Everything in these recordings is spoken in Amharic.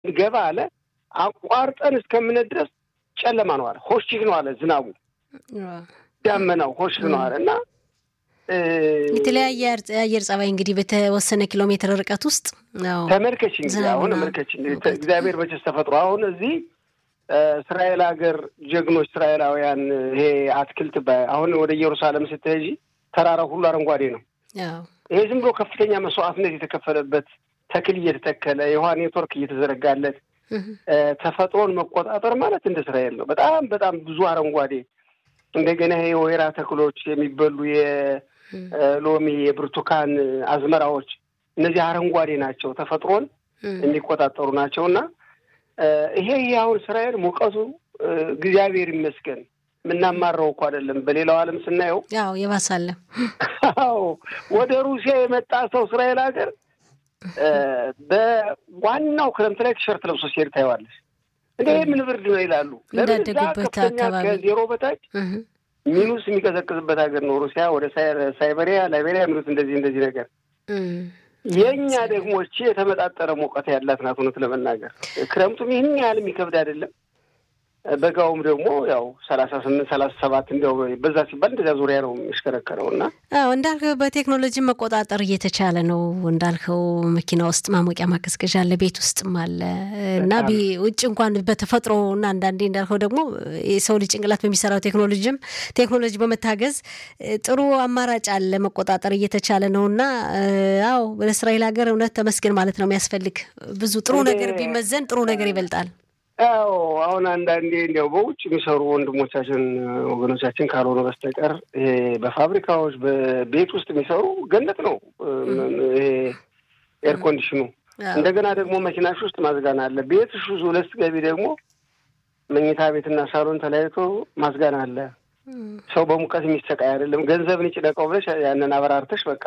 ገባ አለ። አቋርጠን እስከምነት ድረስ ጨለማ ነው አለ። ሆሽክ ነው አለ። ዝናቡ ዳመናው ሆሽክ ነው አለ እና የተለያየ የአየር ጸባይ እንግዲህ በተወሰነ ኪሎ ሜትር ርቀት ውስጥ ተመልከች እንግዲህ አሁን ተመልከች እግዚአብሔር መቼስ ተፈጥሮ አሁን እዚህ እስራኤል ሀገር ጀግኖች እስራኤላውያን ይሄ አትክልት አሁን ወደ ኢየሩሳሌም ስትሄጂ ተራራው ሁሉ አረንጓዴ ነው። ይሄ ዝም ብሎ ከፍተኛ መስዋዕትነት የተከፈለበት ተክል እየተተከለ የውሃ ኔትወርክ እየተዘረጋለት ተፈጥሮን መቆጣጠር ማለት እንደ እስራኤል ነው። በጣም በጣም ብዙ አረንጓዴ እንደገና ይሄ የወይራ ተክሎች የሚበሉ የሎሚ የብርቱካን አዝመራዎች እነዚህ አረንጓዴ ናቸው፣ ተፈጥሮን የሚቆጣጠሩ ናቸው እና ይሄ ይሄ አሁን እስራኤል ሙቀቱ እግዚአብሔር ይመስገን የምናማረው እኮ አይደለም። በሌላው ዓለም ስናየው ያው የባሳለ አዎ ወደ ሩሲያ የመጣ ሰው እስራኤል ሀገር በዋናው ክረምት ላይ ቲሸርት ለብሶ ሲሄድ ታየዋለሽ። እንደ ምን ብርድ ነው ይላሉ። እንዳደጉበት አካባቢ ከዜሮ በታች ሚኑስ የሚቀዘቅዝበት ሀገር ነው ሩሲያ። ወደ ሳይበሪያ ላይቤሪያ የሚሉት እንደዚህ እንደዚህ ነገር የእኛ ደግሞ እቺ የተመጣጠረ ሙቀት ያላት ናት። እውነት ለመናገር ክረምቱም ይህን ያህል የሚከብድ አይደለም። በጋውም ደግሞ ያው ሰላሳ ስምንት ሰላሳ ሰባት እንዲያው በዛ ሲባል እንደዚያ ዙሪያ ነው የሚሽከረከረው እና አዎ እንዳልከው በቴክኖሎጂ መቆጣጠር እየተቻለ ነው። እንዳልከው መኪና ውስጥ ማሞቂያ ማቀዝቀዣ አለ፣ ቤት ውስጥም አለ እና ውጭ እንኳን በተፈጥሮ እና አንዳንዴ እንዳልከው ደግሞ የሰው ልጅ ጭንቅላት በሚሰራው ቴክኖሎጂም ቴክኖሎጂ በመታገዝ ጥሩ አማራጭ አለ፣ መቆጣጠር እየተቻለ ነው እና አዎ በእስራኤል ሀገር እውነት ተመስገን ማለት ነው የሚያስፈልግ ብዙ ጥሩ ነገር ቢመዘን ጥሩ ነገር ይበልጣል። ያው አሁን አንዳንዴ እንዲያው በውጭ የሚሰሩ ወንድሞቻችን ወገኖቻችን ካልሆነ በስተቀር ይሄ በፋብሪካዎች በቤት ውስጥ የሚሰሩ ገነት ነው። ይሄ ኤር ኮንዲሽኑ እንደገና ደግሞ መኪናሽ ውስጥ ማዝጋና አለ። ቤትሽ ሁለት ስትገቢ ደግሞ መኝታ ቤትና ሳሎን ተለያይቶ ማዝጋና አለ። ሰው በሙቀት የሚሰቃይ አይደለም። ገንዘብን ይጭነቀው ብለሽ ያንን አበራርተሽ በቃ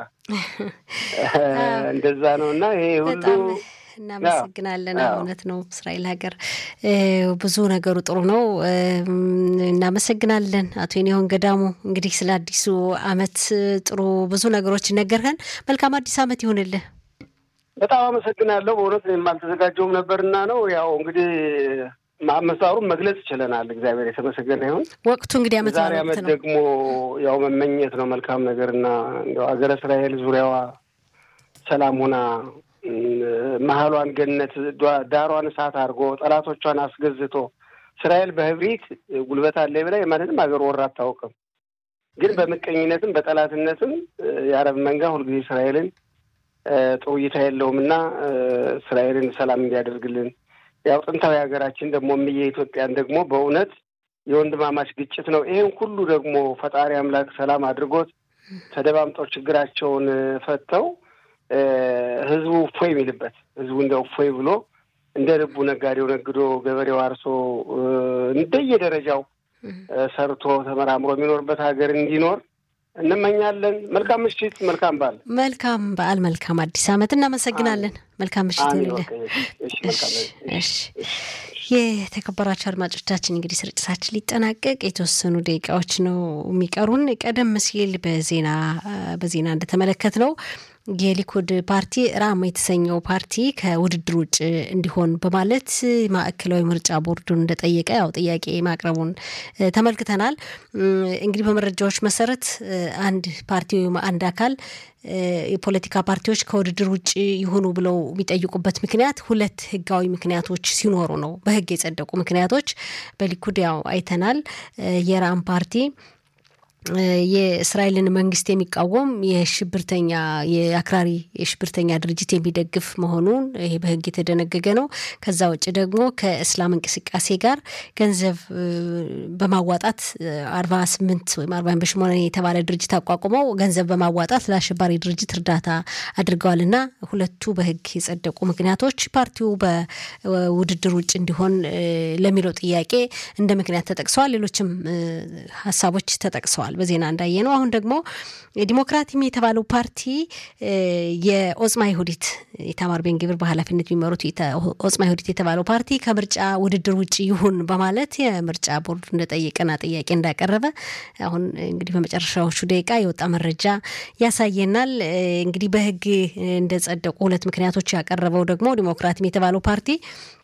እንደዛ ነው እና ይሄ ሁሉ እናመሰግናለን። እውነት ነው። እስራኤል ሀገር ብዙ ነገሩ ጥሩ ነው። እናመሰግናለን አቶ ኔሆን ገዳሙ። እንግዲህ ስለ አዲሱ አመት ጥሩ ብዙ ነገሮች ነገርህን። መልካም አዲስ አመት ይሁንልህ። በጣም አመሰግናለሁ። በእውነት እኔም አልተዘጋጀውም ነበርና ነው ያው እንግዲህ አመሳሩን መግለጽ ይችለናል። እግዚአብሔር የተመሰገነ ይሁን። ወቅቱ እንግዲህ አመት ዛሬ አመት ደግሞ ያው መመኘት ነው መልካም ነገር እና እንዲያው ሀገረ እስራኤል ዙሪያዋ ሰላም ሆና መሀሏን ገነት ዳሯን እሳት አድርጎ ጠላቶቿን አስገዝቶ እስራኤል በህብሪት ጉልበት አለ ብላ የማንንም ሀገር ወራ አታውቅም። ግን በምቀኝነትም በጠላትነትም የአረብ መንጋ ሁልጊዜ እስራኤልን ጥሩ እይታ የለውም እና እስራኤልን ሰላም እንዲያደርግልን ያው ጥንታዊ ሀገራችን ደግሞ እምዬ ኢትዮጵያን ደግሞ በእውነት የወንድማማች ግጭት ነው። ይህን ሁሉ ደግሞ ፈጣሪ አምላክ ሰላም አድርጎት ተደማምጠው ችግራቸውን ፈተው ህዝቡ እፎይ የሚልበት ህዝቡ እንደ እፎይ ብሎ እንደ ልቡ ነጋዴው ነግዶ ገበሬው አርሶ እንደየደረጃው ሰርቶ ተመራምሮ የሚኖርበት ሀገር እንዲኖር እንመኛለን። መልካም ምሽት፣ መልካም በዓል፣ መልካም በዓል፣ መልካም አዲስ ዓመት። እናመሰግናለን። መልካም ምሽት ይሁንልን። የተከበራቸው አድማጮቻችን እንግዲህ ስርጭታችን ሊጠናቀቅ የተወሰኑ ደቂቃዎች ነው የሚቀሩን። ቀደም ሲል በዜና በዜና እንደተመለከት ነው የሊኩድ ፓርቲ ራም የተሰኘው ፓርቲ ከውድድር ውጭ እንዲሆን በማለት ማዕከላዊ ምርጫ ቦርዱን እንደጠየቀ ያው ጥያቄ ማቅረቡን ተመልክተናል። እንግዲህ በመረጃዎች መሰረት አንድ ፓርቲ ወይም አንድ አካል የፖለቲካ ፓርቲዎች ከውድድር ውጭ ይሁኑ ብለው የሚጠይቁበት ምክንያት ሁለት ህጋዊ ምክንያቶች ሲኖሩ ነው። በህግ የጸደቁ ምክንያቶች በሊኩድ ያው አይተናል። የራም ፓርቲ የእስራኤልን መንግስት የሚቃወም የሽብርተኛ የአክራሪ የሽብርተኛ ድርጅት የሚደግፍ መሆኑን ይሄ በህግ የተደነገገ ነው። ከዛ ውጭ ደግሞ ከእስላም እንቅስቃሴ ጋር ገንዘብ በማዋጣት አርባ ስምንት ወይም አርባ በሽሞነ የተባለ ድርጅት አቋቁመው ገንዘብ በማዋጣት ለአሸባሪ ድርጅት እርዳታ አድርገዋል እና ሁለቱ በህግ የጸደቁ ምክንያቶች ፓርቲው በውድድር ውጭ እንዲሆን ለሚለው ጥያቄ እንደ ምክንያት ተጠቅሰዋል። ሌሎችም ሀሳቦች ተጠቅሰዋል። በዜና እንዳየ ነው። አሁን ደግሞ ዲሞክራቲም የተባለው ፓርቲ የኦጽማ ይሁዲት ኢታማር ቤን ግብር በኃላፊነት የሚመሩት ኦጽማ ይሁዲት የተባለው ፓርቲ ከምርጫ ውድድር ውጭ ይሁን በማለት የምርጫ ቦርዱ እንደጠየቀና ጥያቄ እንዳቀረበ አሁን እንግዲህ በመጨረሻዎቹ ደቂቃ የወጣ መረጃ ያሳየናል። እንግዲህ በህግ እንደጸደቁ ሁለት ምክንያቶች ያቀረበው ደግሞ ዲሞክራቲም የተባለው ፓርቲ